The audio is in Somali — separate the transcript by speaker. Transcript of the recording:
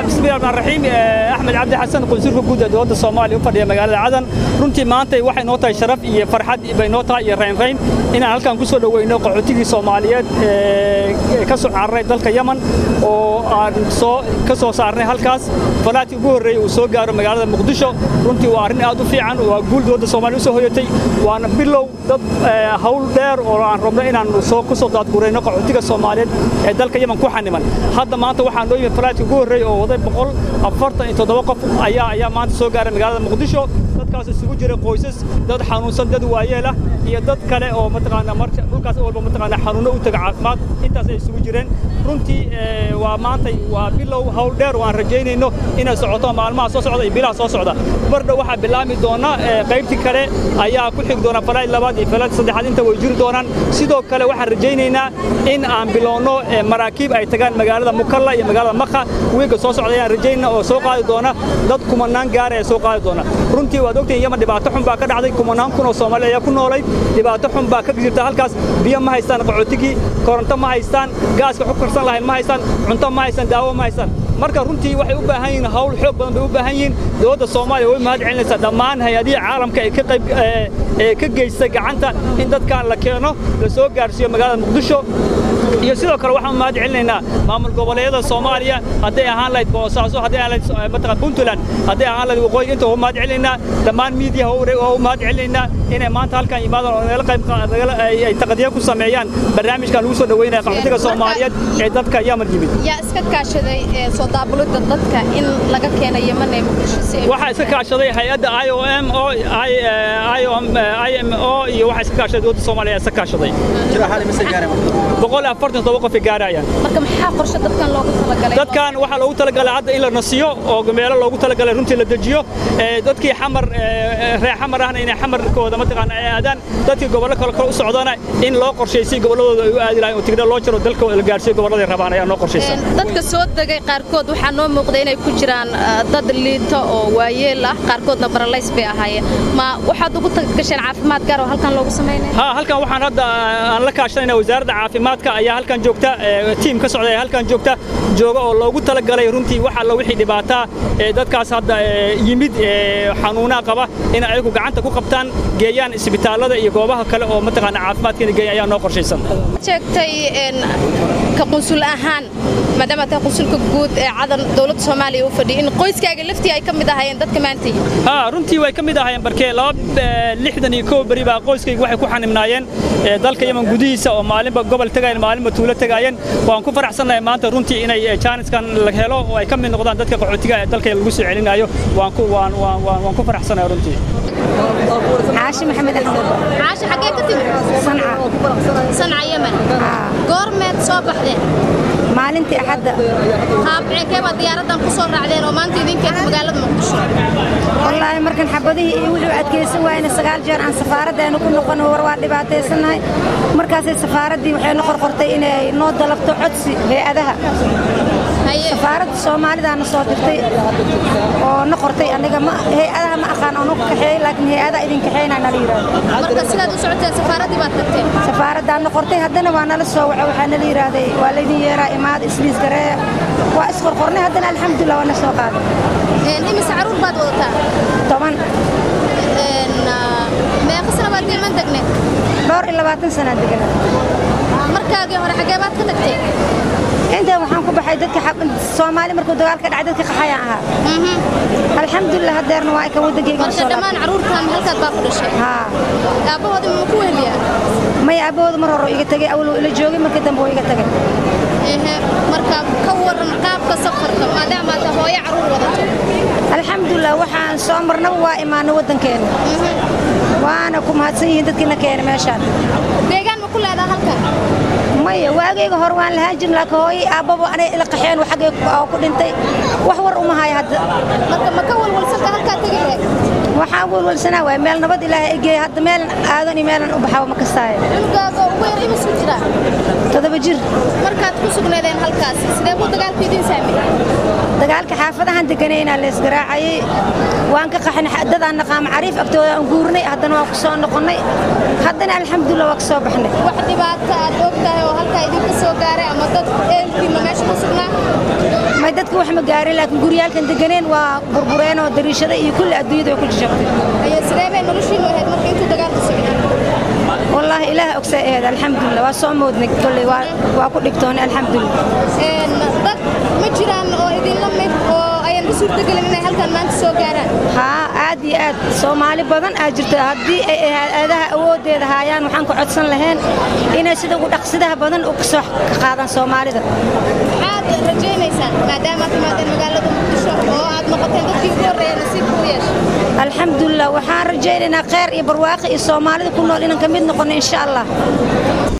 Speaker 1: bismillahi rahmaan raxiim axmed cabdi xasan qunsulka guud ee dowladda soomaaliya u fadhiya magaalada cadan runtii maanta waxay noo tahay sharaf iyo farxad bay noo tahay iyo raynrayn inaan halkan ku soo dhoweyno qaxootigii soomaaliyeed ee ka soo cararay dalka yaman oo aan soo ka soo saarnay halkaas falaadkii ugu horreeyey uu soo gaaro magaalada muqdisho runtii waa arrin aad u fiican waa guul dowladda soomaaliya u soo hoyatay waana bilow dad hawl dheer oo aan rabno inaan soo ku soo daadgurayno qaxootiga soomaaliyeed ee dalka yaman ku xaniman hadda maanta waxaa noo yimid falaadkii ugu horreeyey oo waday boqol afartan iyo toddoba qof ayaa ayaa maanta soo gaaray magaalada muqdisho dadkaas isugu jira qoysas dad xanuunsan dad waayeel ah iyo dad kale oo mataqaanaa marka dhulkaas walba mataqaanaa xanuuno u taga caafimaad intaas ay isugu jireen runtii waa maantay waa bilow hawl dheer oo aan rajaynayno inay socoto maalmaha soo socda iyo bilaha soo socda bardhow waxaa bilaami doona qaybtii kale ayaa ku xigi doona falayd labaad iyo falayd saddexaad inta way jiri doonaan sidoo kale waxaan rajaynaynaa in aan bilowno maraakiib ay tagaan magaalada mukalla iyo magaalada makha wiiga soo socda ayaan rajaynaa oo soo qaadi doona dad kumanaan gaara ee soo qaadi doona runtii waad ogtahin yaman dhibaato xun baa ka dhacday kumanaan kun oo soomaali ayaa ku noolayd dhibaato xun baa ka jirta halkaas biyo ma haystaan qaxootigii koronto ma haystaan gaaska xu karsan lahayn ma haystaan cunto ma haystaan daawo ma haystaan marka runtii waxay u baahan yihiin hawl xoog badan bay u baahan yihiin dowladda soomaaliya way mahad celinaysaa dhammaan hay-adihii caalamka ee ka qayb ee ka geystay gacanta in dadkan la keeno la soo gaarsiiyo magaalada muqdisho iyo sidoo kale waxaan mahad celinaynaa maamul goboleedyada soomaaliya hadday ahaan lahayd boosaaso hadday ahaan lahayd mataqan puntland hadday ahaan lahayd waqooyi inta waa mahad celinaynaa dhammaan miidiyaha waa u mahad celinaynaa inay maanta halkan yimaadaan oo nagala qayb ay taqdiya ku sameeyaan barnaamijkan lagu soo dhaweynaya qaxootiga soomaaliyeed ee dadka yaman yimid
Speaker 2: yaa iska kaashaday soo daabulidda dadka in laga keena yaman ee muqdisho si
Speaker 1: waxaa iska kaashaday hay-adda i o m o i m o iyo waxaa iska kaashaday dowladda soomaaliya iska kaashaday boqol iyo afartan todoba qof ay gaarayaan
Speaker 2: marka maxaa qorshe dadkan loogu talagalay
Speaker 1: dadkan waxaa loogu talagalay hadda in la nasiyo oo meelo loogu talagalay runtii la dejiyo dadkii xamar reer xamar ahna inay xamarkooda mataqaana ay aadaan dadkii gobollo kale kale u socdana in loo qorshaysay gobolladooda ay u aadi lahayn oo tigna loo jiro dalka la gaarsiiyo gobolladay rabaan ayaa noo qorshaysan
Speaker 2: dadka soo degay qaarkood waxaa noo muuqda inay ku jiraan dad liito oo waayeel ah qaarkoodna baralays bay ahaayeen ma waxaad ugu gasheen caafimaad gaar oo halkan loogu samaynaya
Speaker 1: ha halkan waxaan hadda aan la kaashanayna wasaaradda caafimaadka ayaa halkan joogta tiim ka socda ayaa halkan joogta jooga oo loogu talagalay runtii wax alla wixii dhibaataa ee dadkaas hadda yimid xanuunaa qaba in ayagu gacanta ku qabtaan geeyaan isbitaallada iyo goobaha kale oo mataqaana caafimaadka inay geeyaan ayaa noo qorshaysan
Speaker 2: sheegtay ka qunsul ahaan maadaama tahay qunsulka guud ee cadan dowladda soomaaliya u fadhiya in qoyskaaga laftii ay ka mid ahaayeen dadka maanta
Speaker 1: ha runtii way ka mid ahaayeen barkee laba lixdan iyo kow beri baa qoyskayga waxay ku xanimnaayeen dalka yaman gudihiisa oo maalinba gobol tegaayeen maalinba tuulo tegaayeen waan ku faraxsannahay maanta runtii inay jaaniskan la helo oo ay ka mid noqdaan dadka qaxootiga ee dalka lagu soo celinayo waan ku waan waan waan ku faraxsanahay runtii
Speaker 3: عاشي محمد أحمد
Speaker 2: عاشي xagee ka timid
Speaker 3: صنعاء
Speaker 2: sanca yemen goormeed soo baxdeen
Speaker 3: maalintii axadda
Speaker 2: qaabceekee baa diyaaradan ku soo raacdeen oo maanta idinkeeda magaalada muqdisho
Speaker 3: wallaahi markan xabadihii iyo wixii u adkaysan waayna sagaal jeer aan safaaraddeenu ku noqon war waa dhibaataysannahay markaasay safaaraddii waxay noo qorqortay inay noo dalabto codsi hay-adaha safaaradda soomaalidaana soo dirtay oo na qortay aniga ma hay-adaha ma aqaan oo nagu kaxeeyey laakiin hay-adaha idin kaxeynaa nala yidhaahdo
Speaker 2: marka sidaad u socoteen safaaraddii baad tagteen
Speaker 3: safaaraddaa na qortay haddana waa nala soo waco waxaa nala yidhaahday waa laydin yeeraa imaad isliis gareeya waa isqorqornay haddana alxamdulillah waa na soo qaaday
Speaker 2: imise caruur baad wadataa
Speaker 3: toban
Speaker 2: meeqa sana baad yeman degneed
Speaker 3: dhowr iyo labaatan sanaa deganaa
Speaker 2: markaagii hore xagee baad ka tagtay
Speaker 3: inta waxaan ku baxay dadka soomaali markuu dagaal ka dhacay dadka qaxayaan ahaa alxamdulilah hadeerna waa ka wadankayga
Speaker 2: marka dhammaan caruurtan halkaad baa ku dhashay
Speaker 3: haa
Speaker 2: aabbahooda ma ku weheliyaa
Speaker 3: maya aabbahooda mar hore iga tagay awal ila joogay markii dambe waa iga tagay
Speaker 2: ehe marka ka waran qaabka safarka maadaama aad hooyo caruur wadato
Speaker 3: alxamdulilah waxaan soo marnaba waa imaanay waddankeena waana ku mahadsan yihiin dadkiina keenay meeshaan
Speaker 2: deegaan ma ku leedaha halkan
Speaker 3: maya waagayga hore waan lahaan jirin laakiin hooyay aabbaba anay ila qaxeen xaggay ku dhintay wax war uma haya hadda
Speaker 2: marka ma ka walwalsanta halkaa tegi lahayd
Speaker 3: waxaan walwalsanaa waay meel nabad ilaahay ay geeya hadda meelan aadan iyo meelan u baxaba ma kastaaye
Speaker 2: cunugaaga ugu yar imisu jiraa
Speaker 3: toddoba jir
Speaker 2: markaad ku sugnaydeen halkaas sidee buu dagaalku idiin saameeyey
Speaker 3: dagaalka xaafadahan deganayna leesgaraacayay waan ka qaxnay dadaan naqaama cariif agtooda aan guurnay haddana waan ku soo noqonnay haddana alxamdulillah waa ka soo baxnay
Speaker 2: wax dhibaato aad og tahay oo halkaa idinka soo gaaray ama dad eelkiina meesha ku sugnaa
Speaker 3: may dadka wax ma gaarin laakiin guryaalkan deganeen waa burbureen oo dariishada iyo kulli adduunyada way ku jajabtay
Speaker 2: ayaa sidee bay noloshiinu ahayd marka intuu dagaalku socday
Speaker 3: wallaahi ilaah ogsaa aheed alxamdulillah waa soo moodnay kolley waa ku dhibtoonay alxamdulillah
Speaker 2: dad ma jiraan oo idinla mid oo ayaan u suurtagelin inay halkan maanta soo gaaraan
Speaker 3: haa aad iyo aad soomaali badan aa jirta haddii ay aadaha awooddeeda haayaan waxaan ku codsan lahayn inay sida ugu dhaqsidaha badan u kasoo ka qaadaan soomaalida
Speaker 2: maxaad rajaynaysaan maadaama aad timaadeen magaalada muqdisho oo aad noqoteen dadkii ugu horreeya nasiibka u yeeshay
Speaker 3: alxamdulillah waxaan rajaynaynaa kheyr iyo barwaaqi iyo soomaalida ku nool inaan ka mid noqonno insha allah